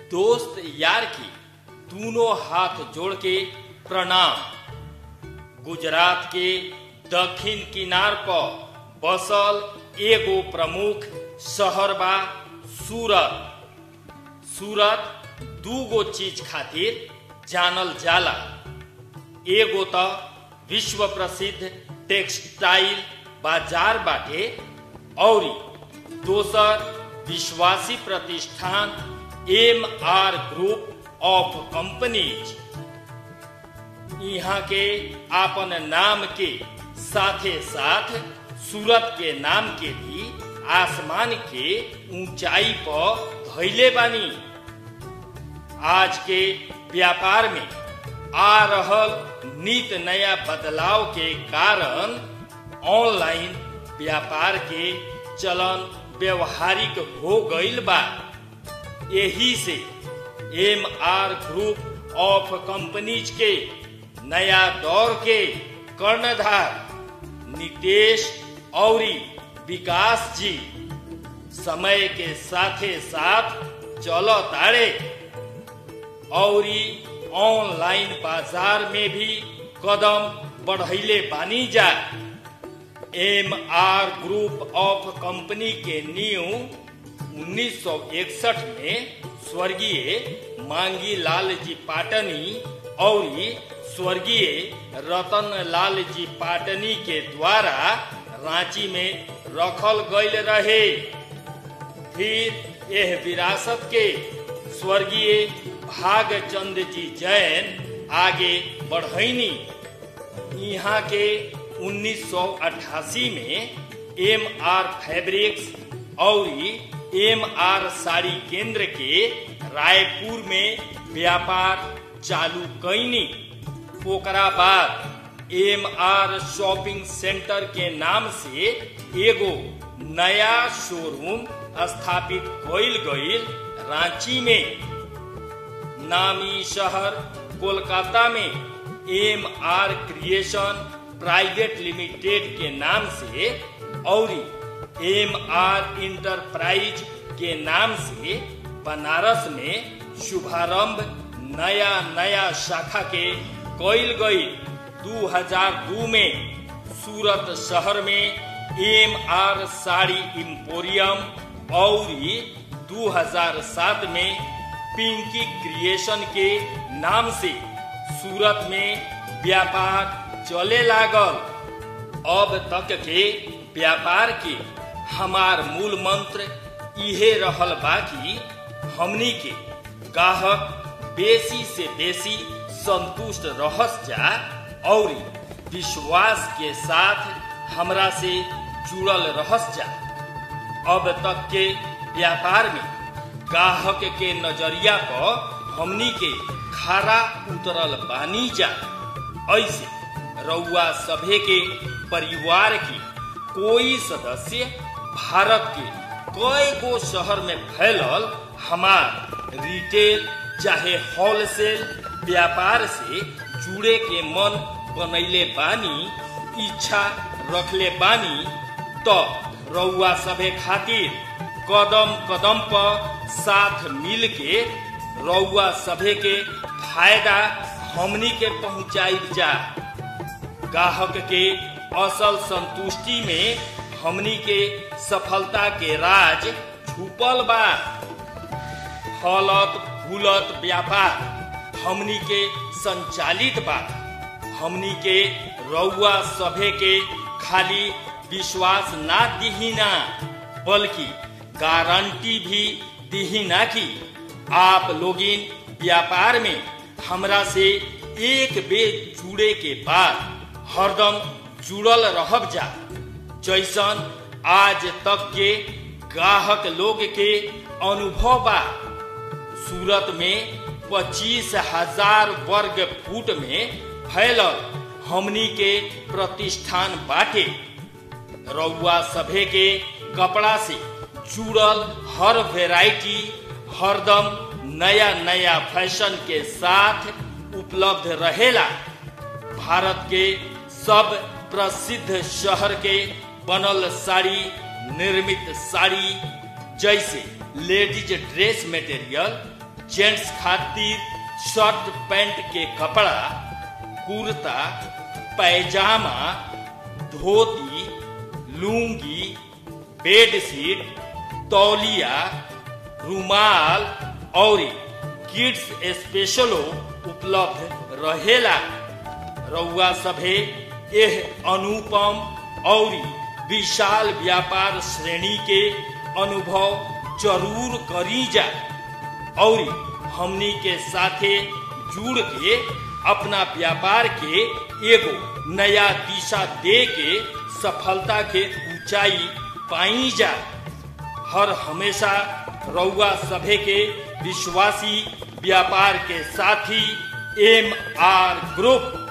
दोस्त यार की दोनों हाथ जोड़ के प्रणाम गुजरात के दक्षिण किनार पर बसल एगो प्रमुख शहर बा सूरत सूरत दूगो चीज खातिर जानल जाला एगो त विश्व प्रसिद्ध टेक्सटाइल बाजार बाटे औरी दोसर विश्वासी प्रतिष्ठान M R group of companies यहाँ के आपन नाम के साथे साथ सूरत के नाम के भी आसमान के ऊंचाई पर धैले बानी आज के व्यापार में आ रहल नित नया बदलाव के कारण ऑनलाइन व्यापार के चलन व्यवहारिक हो गईल बा यही से M R group of companies के नया दौर के कर्णधार नितेश औरी विकास जी समय के साथे साथ चलो ताड़े औरी ऑनलाइन बाजार में भी कदम बढ़ैले बानी जा M R group of company के न्यू 1961 में स्वर्गीय मांगी लाल जी पाटनी और स्वर्गीय रतन लाल जी पाटनी के द्वारा रांची में रखल गईल रहे फिर यह विरासत के स्वर्गीय भागचंद जी जैन आगे बढ़ैनी यहाँ के 1988 में एम आर फैब्रिक्स और एम आर साड़ी केंद्र के रायपुर में व्यापार चालू कैनी ओकरा बाद एम आर शॉपिंग सेंटर के नाम से एगो नया शोरूम स्थापित कइल गईल रांची में नामी शहर कोलकाता में M R creation private limited के नाम से और एम आर इंटरप्राइज के नाम से बनारस में शुभारंभ नया नया शाखा के कइल गई 2002 में सूरत शहर में एम आर साड़ी इम्पोरियम और 2007 में पिंकी क्रिएशन के नाम से सूरत में व्यापार चले लागल अब तक के व्यापार के हमार मूल मंत्र इहे रहल बा कि हमनी के गाहक बेसी से बेसी संतुष्ट रहस जा और विश्वास के साथ हमरा से जुड़ल रहस जा अब तक के व्यापार में गाहक के नजरिया पर हमनी के खारा उतरल बानी जा ऐसे रउआ सभे के परिवार के कोई सदस्य भारत के कई गो शहर में फैलल हमार रिटेल चाहे होलसेल व्यापार से जुड़े के मन बनैले बानी इच्छा रखले बानी तो रउआ सभे खातिर कदम कदम पर साथ मिल के रउआ सभे के फायदा हमनी के पहुंचाई जा गाहक के असल संतुष्टि में हमनी के सफलता के राज छुपल बा फलत फूलत व्यापार हमनी के संचालित बा हमनी के रउआ सभे के खाली विश्वास ना दिहिना बल्कि गारंटी भी दिहिना कि आप लोगिन व्यापार में हमरा से एक बेर जुड़े के बाद हरदम जुड़ल रहब जा जैसन आज तक के ग्राहक लोग के अनुभव बा सूरत में पच्चीस हजार वर्ग फुट में फैलल हमनी के प्रतिष्ठान बाटे रउआ सभे के कपड़ा से जुड़ल हर वेराइटी हरदम नया नया फैशन के साथ उपलब्ध रहेला भारत के सब प्रसिद्ध शहर के बनल साड़ी निर्मित साड़ी जैसे लेडीज ड्रेस मटेरियल जेंट्स खातिर शर्ट पैंट के कपड़ा कुर्ता पैजामा धोती लुंगी बेडशीट तौलिया रुमाल और किड्स स्पेशलो उपलब्ध रहेला रउआ सभे एह अनुपम और विशाल व्यापार श्रेणी के अनुभव जरूर करी जा और हमनी के साथे जुड़ के अपना व्यापार के एगो नया दिशा दे के सफलता के ऊंचाई पाई जा हर हमेशा रउआ सभे के विश्वासी व्यापार के साथी एम आर ग्रुप